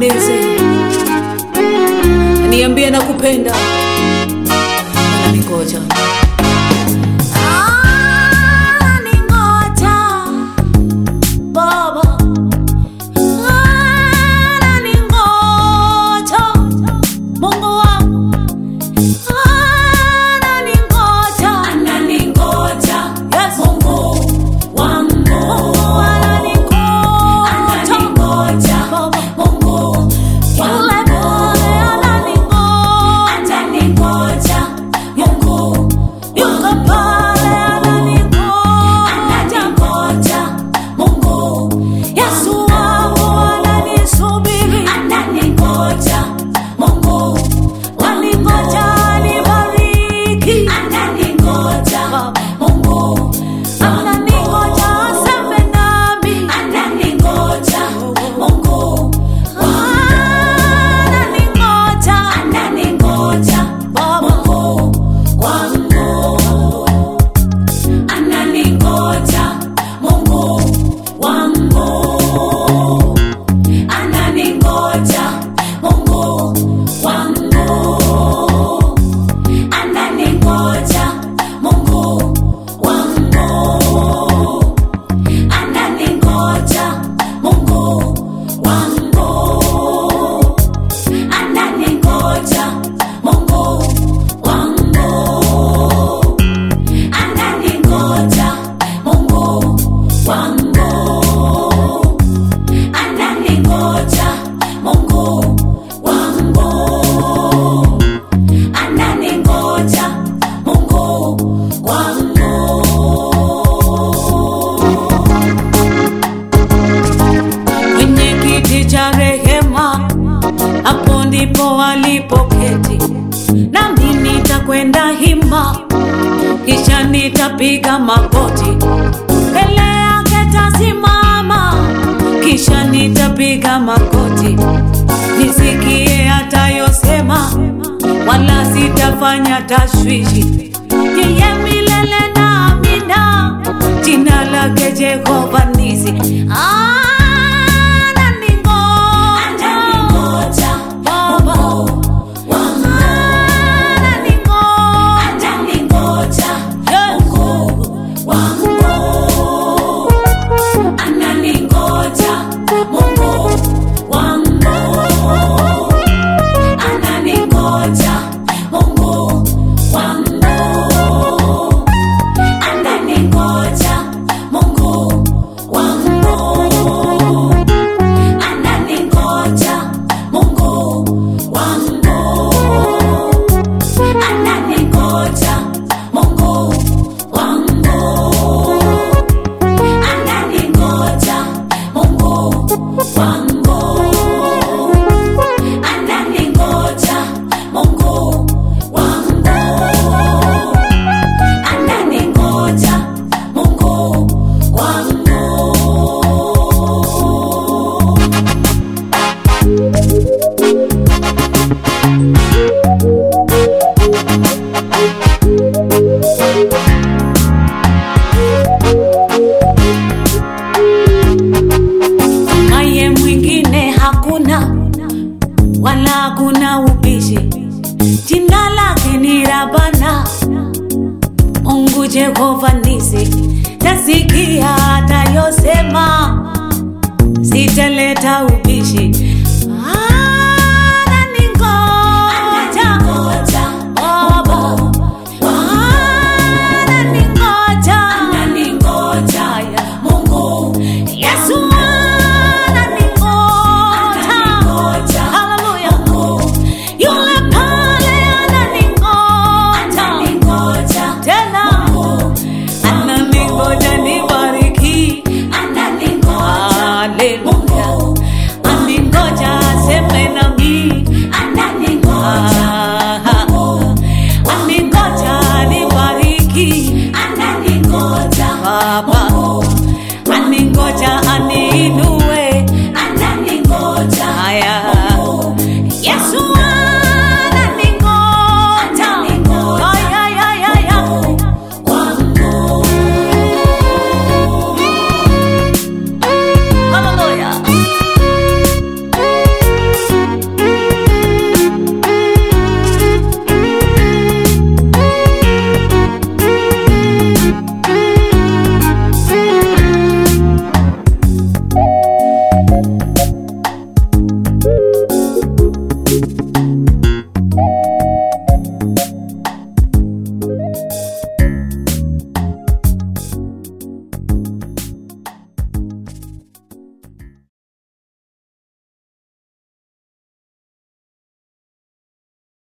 nieleze, niambie nakupenda, ananingoja ananingoja Baba, ananingoja Mungu wangu, ananingoja, ananingoja Yes. Mungu wangu, ananingoja Mungu yule pale ananingoja, Mungu yuko pale ananingoja, Mungu Yesu wangu ananisubiri, ananingoja Mungu waningoja nibariki, ananingoja Mungu ananingoja aseme nami, ananingoja Mungu ananingoja, ananingoja Mungu wangu ananingoja Mungu wangu ananingoja Mungu wangu ananingoja Mungu wangu ananingoja Mungu wangu ananingoja Mungu wangu ananingoja Mungu wangu ananingoja Mungu wangu ananingoja Mungu wangu kwenye kiti cha rehema, hapo ndipo alipoketi, nami nitakwenda hima, kisha nitapiga magoti mbele yake tasimama, kisha nitapiga magoti nisikie atayosema, wala sitafanya tashwishi. Yeye milele na amina, jina lake Jehova Nisi. Ananingoja Baba, ananingoja Mungu wangu, ananingoja Mungu wangu, ananingoja Mungu wangu, ananingoja Mungu wangu, ananingoja Mungu wangu, ananingoja Mungu wangu, ananingoja Mungu wangu, ananingoja Mungu wangu, ananingoja Mungu wangu. naye mwingine hakuna wala hakuna ubishi jina lake ni rabana mungu jehova nisi tasikia atayosema sitaleta ubishi